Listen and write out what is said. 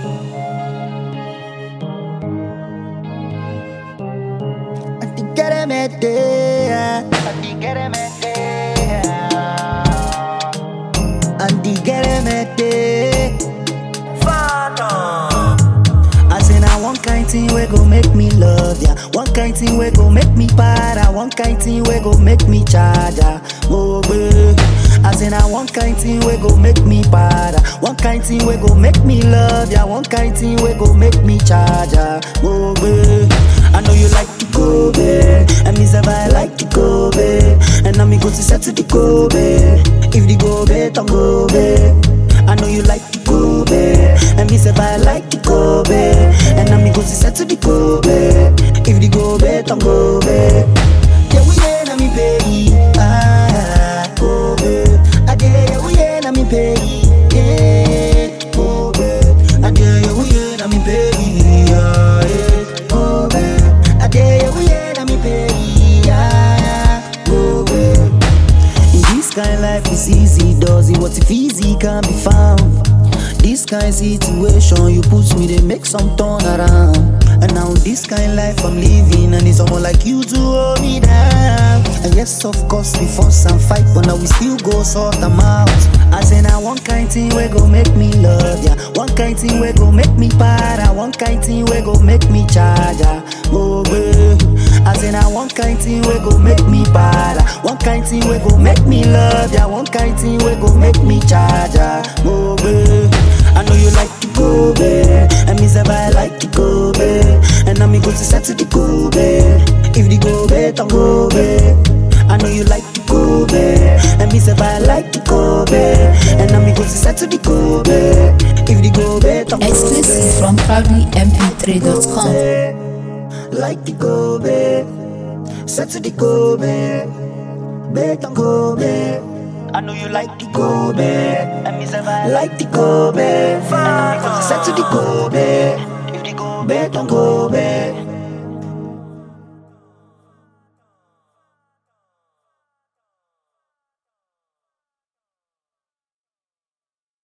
A ti quiere meter, a ti quiere meter, a ti quiere meter. I say na one kind thing we go make me love ya, one kind thing we go make me para, one kind thing we go make me charger. Oh babe. I say na one kind thing we go make me para, one kind thing we go make me love ya, one kind thing we go make me charger. Oh babe. I know you like the Kobe, and me say I like the Kobe, and now me go to set to the Kobe. If the Kobe, don't Kobe. I know you like the Kobe, and me say I like the Kobe, and now me go to set to the Kobe. If the Kobe, don't Kobe. Yeah, we ain't na me pay. Ah, Kobe. I dare yeah, we ain't na me pay. Yeah, Kobe. I dare yeah, we ain't na me pay. Yeah, yeah, Kobe. I dare yeah, we ain't na me pay. Yeah, Kobe. In this kind life is easy, does it? What if easy can be found? This kind situation you put me, they make some turn around. And now this kind life I'm living, and it's someone like you to hold me down. And yes, of course we fuss and fight, but now we still go sort them out. I say now one kind thing we go make me love ya, one kind thing we go make me para, one kind thing we go make me charger. Oh babe. I say now one kind thing we go make me para, one kind thing we go make me love ya, one kind thing we go make me charger. Oh babe. I know you like the Kobe, and me say I like the Kobe, and now me go to set to the Kobe. If the Kobe, don't Kobe. I know you like the Kobe, and me say I like the Kobe, and now me go to set to the Kobe. If the Kobe, don't Exclusive from proudlymp3.com. like the Kobe, set to the Kobe, bet on Kobe. I know you like the Kobe, and me say I like the Kobe, and I'm set to the Kobe, if the Kobe don't Kobe.